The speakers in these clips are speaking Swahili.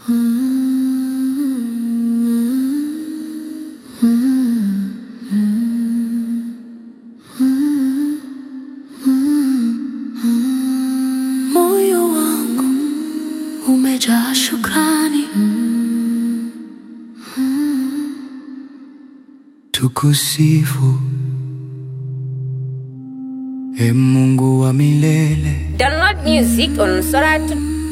Moyo wangu umejaa shukrani, Tukusifu e Mungu wa milele, Download music on Soratu.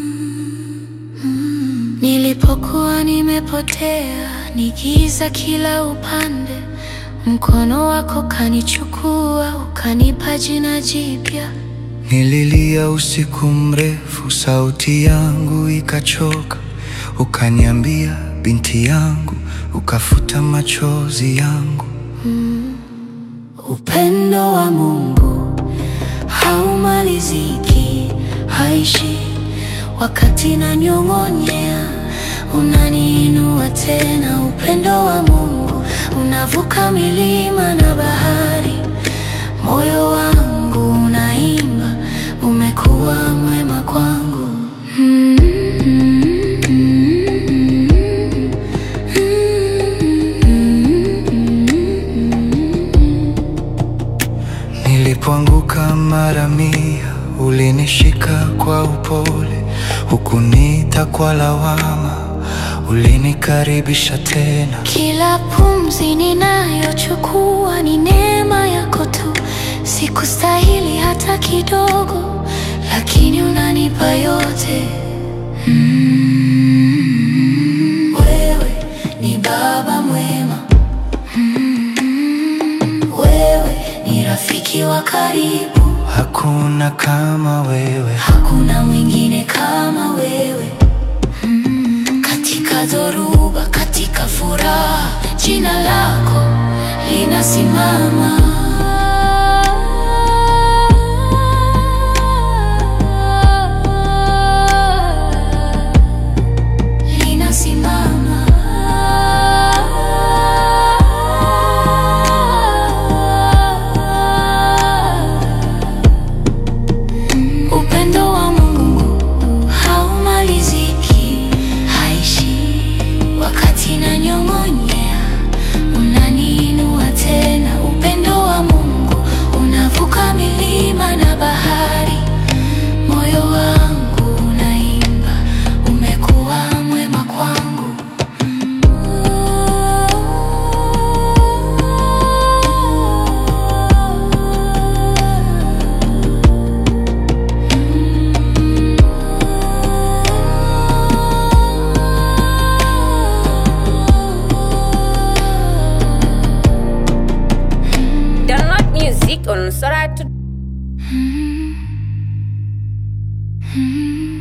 nilipokuwa nimepotea, nigiza kila upande, mkono wako kanichukua, ukanipa jina jipya. nililia usiku mrefu, sauti yangu ikachoka, ukaniambia binti yangu, ukafuta machozi yangu. Upendo wa Mungu haumaliziki, haishi wakati nanyong'onyea, unaniinua tena. Upendo wa Mungu unavuka milima na bahari, moyo wangu unaimba, umekuwa mwema kwangu. Nilipoanguka mara mia, ulinishika kwa upole, hukuniita kwa lawama, ulinikaribisha tena. Kila pumzi ninayochukua ni neema yako tu, sikustahili hata kidogo, lakini unanipa yote. Mm, wewe ni baba mwema, Mm, wewe ni rafiki wa karibu, Hakuna kama wewe, hakuna mwingine kama wewe. Mm, katika dhoruba, katika furaha, jina lako linasimama. Linasimama. Upendo wa Mungu haumaliziki, haishi wakati nanyong'onyea, unaniinua tena. Upendo wa Mungu unavuka milima na bahari, moyo wangu unaimba, umekuwa mwema kwangu. Download music on Soratu. Mm.